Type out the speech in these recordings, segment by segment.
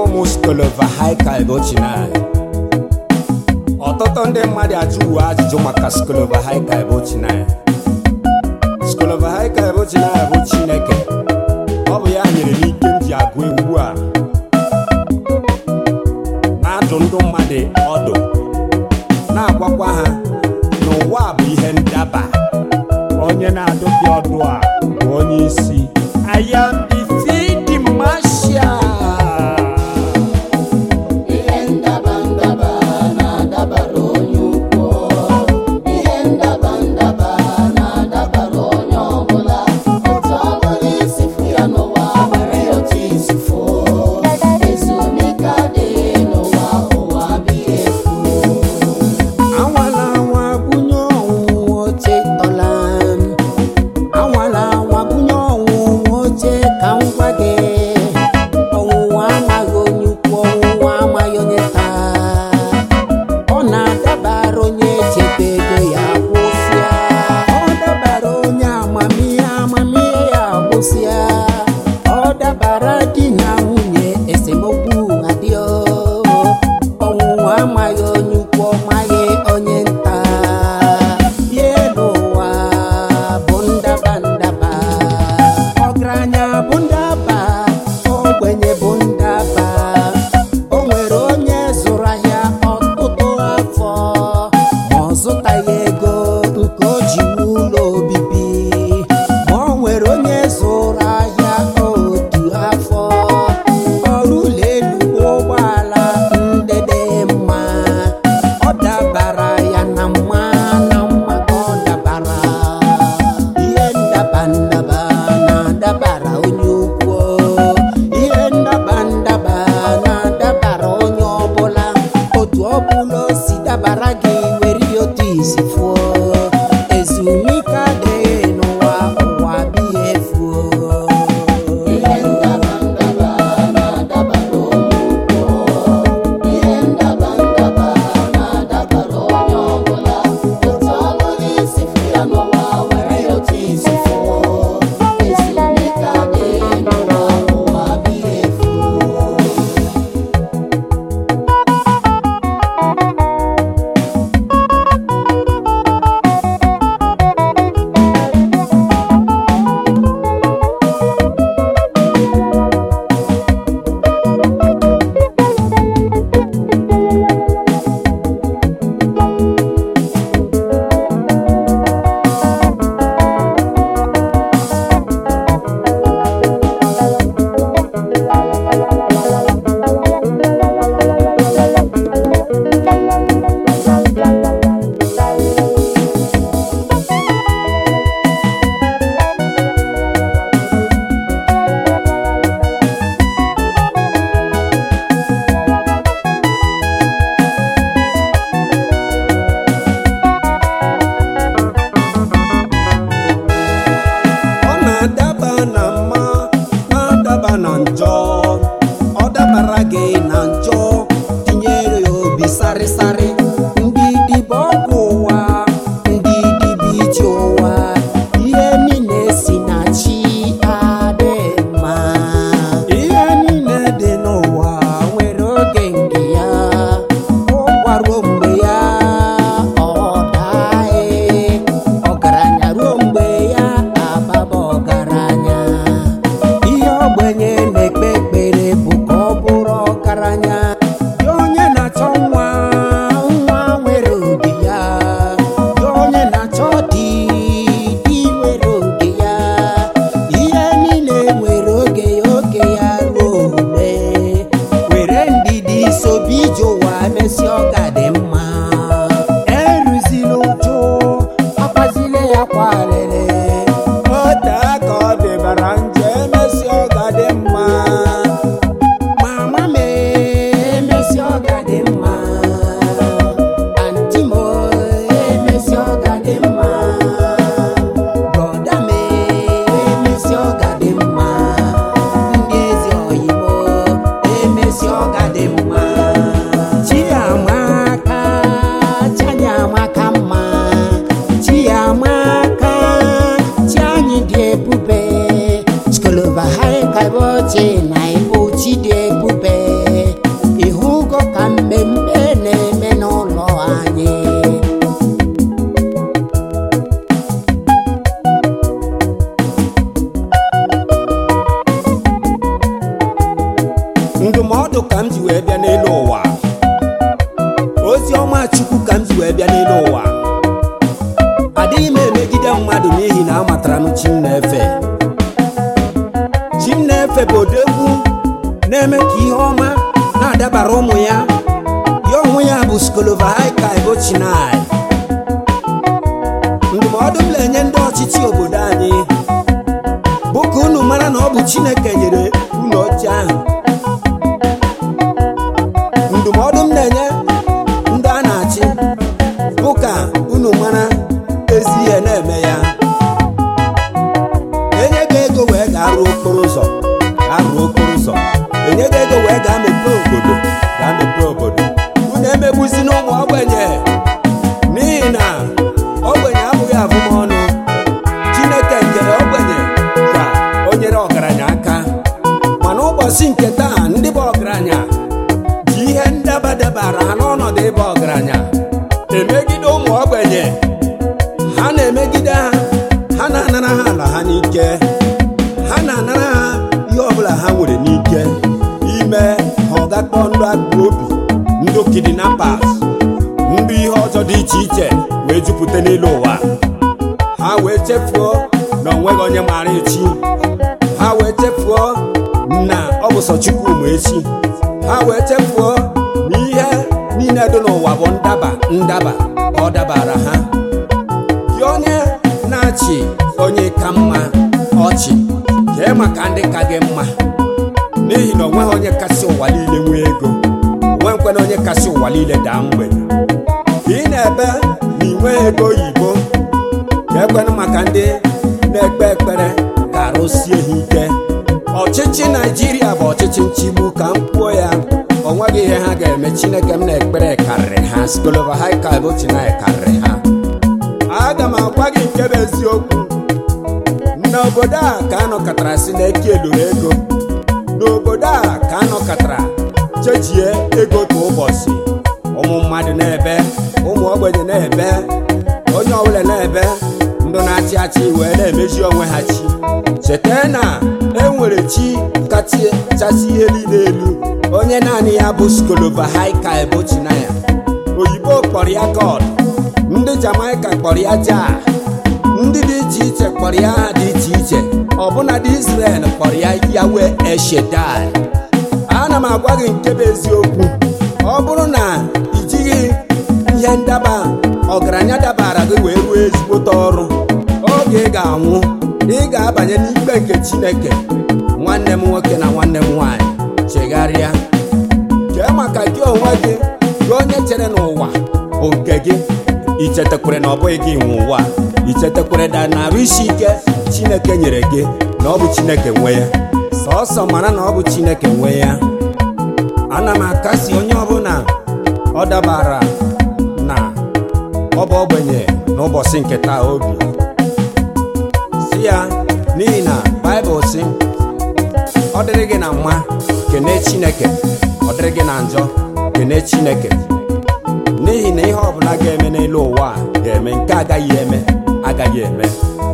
ụmụ skolovahaika ebochina ọtụtụ ndị mmadụ ajụwo ajụjụ maka skolovahaika ebochina skolovahaika ebochina bụ chineke ọ bụ ya nyere m ike m ji agụ egwu a na-adụ ndụ mmadụ ọdụ na-agwakwa ha n'ụwa bụ ihe ndaba onye na-adụ gị ọdụ a bụ onye isi I am the field marshal. Ihe ndaba ndaba na-adabara onye ukwu Ihe ndaba ndaba na-adabara onye ọbụla Otu ọbụla isi fụ ya n'ụwa were ya otu isi fụ Ezumike adịghị n'ụwa ụwa abịghị efu Anwala anwa bunye ọnwụ oche tọla m. Anwala anwa bunye ọnwụ oche ka m gwa gị. Ọnwụnwa amaghị onye ukwu, ọnwụnwa amaghị onye taa. Ọ na-adabara onye chebe ego ya gwụsịa. Ọ dabara onye amamihe amamihe ya gwụsịa. Ọ dabara di na nwunye esemokwu adịọ. Ọnwụnwa amaghị onye ukwu, ọ maghị onye nta. Ihe n'ụwa bụ ndaba ndaba. Ọgaranya bụ ndaba, ogbenye bụ ndaba. O nwere onye zụrụ ahịa ọtụtụ afọ ma ọ zụtaghị ego nke o ji wuo ụlọ obibi ma o nwere onye zụrụ ahịa otu afọ ọrụ ụlọ elu ụgbọala ndị dị mma ọ dabara ya na mma na mma ka ọ dabara ihe ndaba ndaba na-adabara onye ukwu ihe ndaba ndaba na-adabara onye ọbụla otu ọbụla o si dabara gị were ya otu isi fụọ ezumike adịghị n'ụwa ụwa bighị efuo Ihe ndaba ndaba na-adabara onye ukwu Ihe ndaba ndaba na-adabara onye ọbụla Otu ọbụla isi fụ ya n'ụwa were ya otu isi fụ Ezumike adịghị n'ụwa ụwa abịghị efu ọ na-adaba na mma na-adaba na njọ ọ dabara gị na njọ tinyere ya obi sarịsarị ndị dịbe ọgwụ ụwa ndị dịbe ije ụwa ihe niile si na chi adị mma ihe niile dị n'ụwa nwere oge nke ya ọ gwaruo mgbe ya ọ daghị ọgaranya ruo mgbe ya ababa ọgaranya ihe ogbenye na-ekpe ekpere bụ ka ọ bụrụ ọgaranya dị onye na-achọ nwa nwa nwere oge ya dị onye na-achọ di di nwere oge ya ihe niile nwere oge ya oge ya ruo ule were ndidi sobi ije ụwa mesi ọ ga-adị mma eruzila ụjụ akwazile ya kwalele ote aka ọ dịbara njọ emesi ọ ga-adị mma mama mee ndụmọdụ ka m ji wee bịa n'elu ụwa ozi ọma chukwu ka m ji wee bịa n'elu ụwa adịghị m emegide mmadụ n'ihi na amatara m chi m na-efe chi m na-efe bụ odegwu na-eme ka ihe ọma na-adabara ụmụ ya ya onwe ya bụ skolova haika ebochinai ndụmọdụ m na-enye ndị ọchịchị obodo anyị bụ ka unu mara na ọ bụ chineke nyere unu oche ahụ ndụmọdụ m na-enye ndị a na-achị bụ ka unu mara ezi ihe na-eme ya enye gị ego wee gaa rụọ okporo ụzọ gaa rụọ okporo ụzọ enye gị ego wee gaa mepee obodo gaa mepee obodo unu emegbuzi n'ụmụ ogbenye n'ihi na ogbenye abụghị abụmọnụ chineke kere ogbenye ka o nyere ọgaranya aka mana ụbọchị nke taa ndị bụ ọgaranya ji ihe ndaba dabara ha n'ọnọdụ ịba ọgaranya emegide ụmụ ogbenye ha na-emegide ha ha na-anara ha ala ha n'ike ha na-anara ha ihe ọbụla ha nwere n'ike ime ha ọ gakpọ ndụ akpụ obi ndụ kidnappers ndụ ihe ọzọ dị iche iche wee jupụta n'elu ụwa ha wee chefuo na onweghị onye maara echi ha wee chefuo na ọ bụ sọ chukwu ma echi ha wee chefuo na ihe niile dị n'ụwa bụ ndaba ndaba ọ dabara ha gị onye na-achị onye ka mma ọchị kee maka ndị ka gị mma n'ihi na onweghị onye kasị ụwa niile nwee ego onweghịkwana onye kasị ụwa niile daa mgbede ka ị na-ebe na ị nweghị ego oyibo ka ekwenụ maka ndị na-ekpe ekpere ka arụsie ha ike ọchịchị naijiria bụ ọchịchị nchigbu ka m kwuo ya o nweghị ihe ha ga-eme chineke m na-ekpere karịrị ha skolova haika bochina karịrị ha aga m agwa gị nke bụ eziokwu n'obodo a ka anọkọtara si na eke eluru ego n'obodo a ka anọkọtara chejie ego kwa ụbọchị ụmụ mmadụ na-ebe ụmụ ogbenye na-ebe onye ọbụla na-ebe ndụ na-achị achị wee na-emezi onwe ha chi cheta na enwere chi kachasị ihe niile elu onye naanị ya bụ skolova haika ebochinaya oyibo kpọrọ ya god ndị jamaika kpọrọ ya ja ndị dị iche iche kpọrọ ya aha dị iche iche ọbụna dị israel kpọrọ ya yawe eshedai ana m agwa gị nke bụ eziokwu ọ bụrụ na ijighị ihe ndaba ọgaranya dabara gị wee ruo ezigbote ọrụ oge ị ga-anwụ ị ga-abanye n'ikpe nke chineke nwanne m nwoke na nwanne m nwaanyị chegharịa kee maka gị onwe gị gị onye chere n'ụwa bụ nke gị ichetakwere na ọ bụghị gị nwe ụwa ichetakwere na narị isi ike chineke nyere gị na ọ bụ chineke nwe ya sọọsọ mara na ọ bụ chineke nwe ya ana m akasi onye ọbụla ọ dabara na ọ bụ ogbenye n'ụbọchị nke taa obi si ya n'ihi na baịbụl si ọ dịrị gị na mma kene chineke ọ dịrị gị na njọ kene chineke n'ihi na ihe ọbụla ga-eme n'elu ụwa a ga-eme nke agaghị eme agaghị eme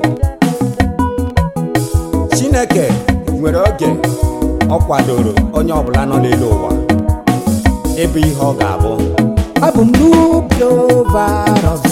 chineke nwere oge ọ kwadoro onye ọbụla nọ n'elu ụwa ịbụ ihe ọ ga-abụ Abụ m n'obi over of